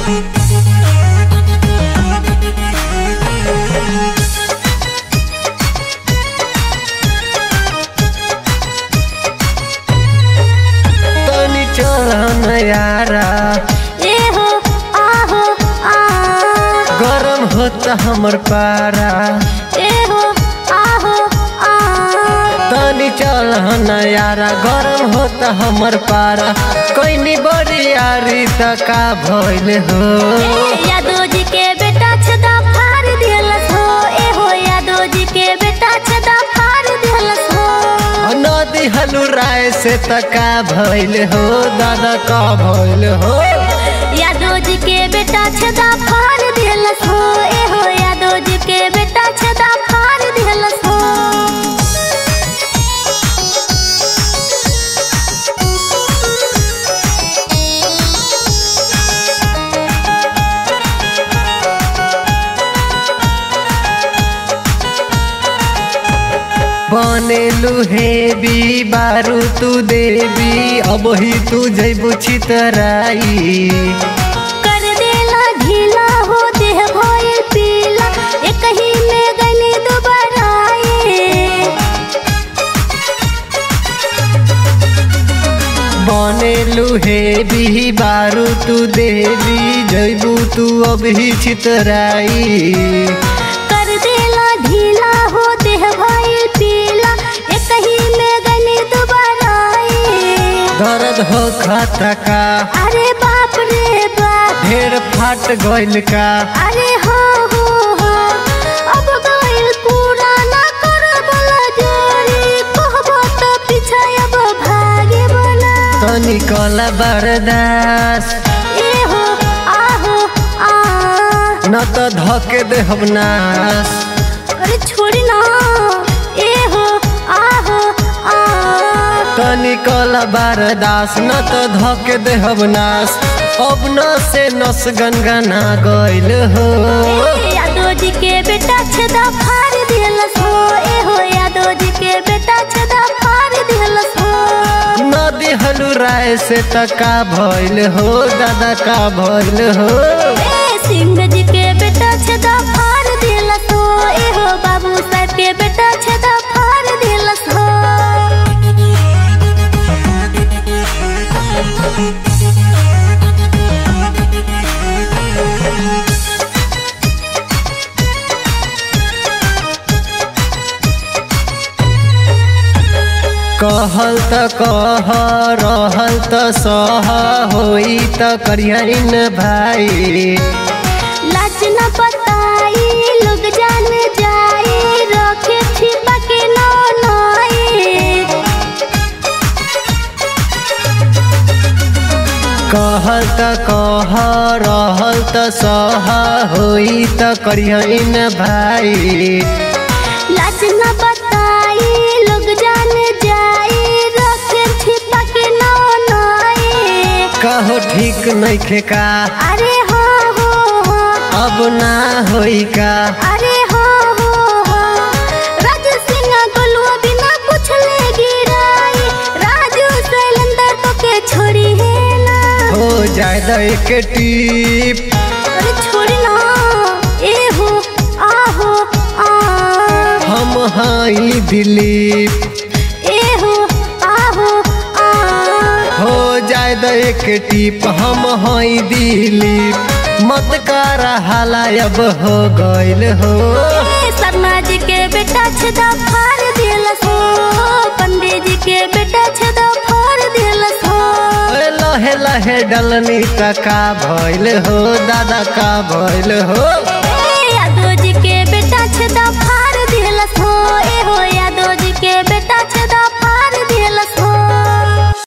तनी चल यारा ए हो आहो आ गरम होता हमर पारा ए हो आहो आ तनी चल यारा गरम होता हमर पारा कोई बड़ी यारी त का भइल हो यादव जी के बेटा छदा फाड़ दिलस हो ए हो यादव जी के बेटा छदा फाड़ दिलस हो नदी हलू राय से त का भइल हो दादा का भइल हो यादव जी के बेटा छदा फाड़ दिलस हो ए हो यादव जी के बेटा छदा फाड़ दिलस हो बनेलु हेबी बारू तू देवी अब ही तू जैबू चितराई कर देला ढीला हो देह भइल पीला एक ही में गनी दुबराए बनेलु हेबी बारू तू देवी जैबू तू अब ही चितराई कर देला ढीला हो देह भइल पीला एक ही में गनी दुबराए दर्द हो खाता का अरे बाप रे बाप ढेर फाट गइल का अरे हो हो हो अब गइल पुराना कर बला जोरी कहबो तो पीछे अब भागे बना तनी कला बरदास ए हो आहो आ न त धके दे हम नास अरे छोड़ी ना ए हो आहो आ तनी कला बरदास न त धके दे हम नास अब न से नस गनगना गइल हो ए, यादव जी के बेटा छदा फाड़ दिलस हो ए हो यादव जी के बेटा छदा फाड़ दिलस हो नदी हलू राय से त का भइल हो दादा का भइल हो ए सिंह जी के बेटा छदा फाड़ दिलस हो ए हो बाबू साहब के बेटा छदा फाड़ दिलस हो कहल त कह रहल त सह होई त करियन भाई लाज न बताई लोग जान जाए रखे छिपा के नौ नई कहल त कह रहल त सह होई त करियन भाई लाज न बताई लोग जान जाए रखे छिपा के नौ नई कहो ठीक नइखे का अरे हो हो हो अब ना होई का अरे हो हो हो राज सिंह गोलुआ बिना पूछले गिराई राजू शैलेंद्र तो के छोड़ी है ना हो जाए द एक टीप अरे छोड़ी ना ए हो आहो आ हम हाई दिलीप ए हो आहो आ हो जाए द एक टीप हम हाई दिलीप मत कर हाला अब हो गइल हो ए शर्मा जी के बेटा छदा फाड़ दिलस हो पंडित जी के बेटा छदा फाड़ दिलस हो अरे लहे लहे डलनी त का भइल हो दादा का भइल हो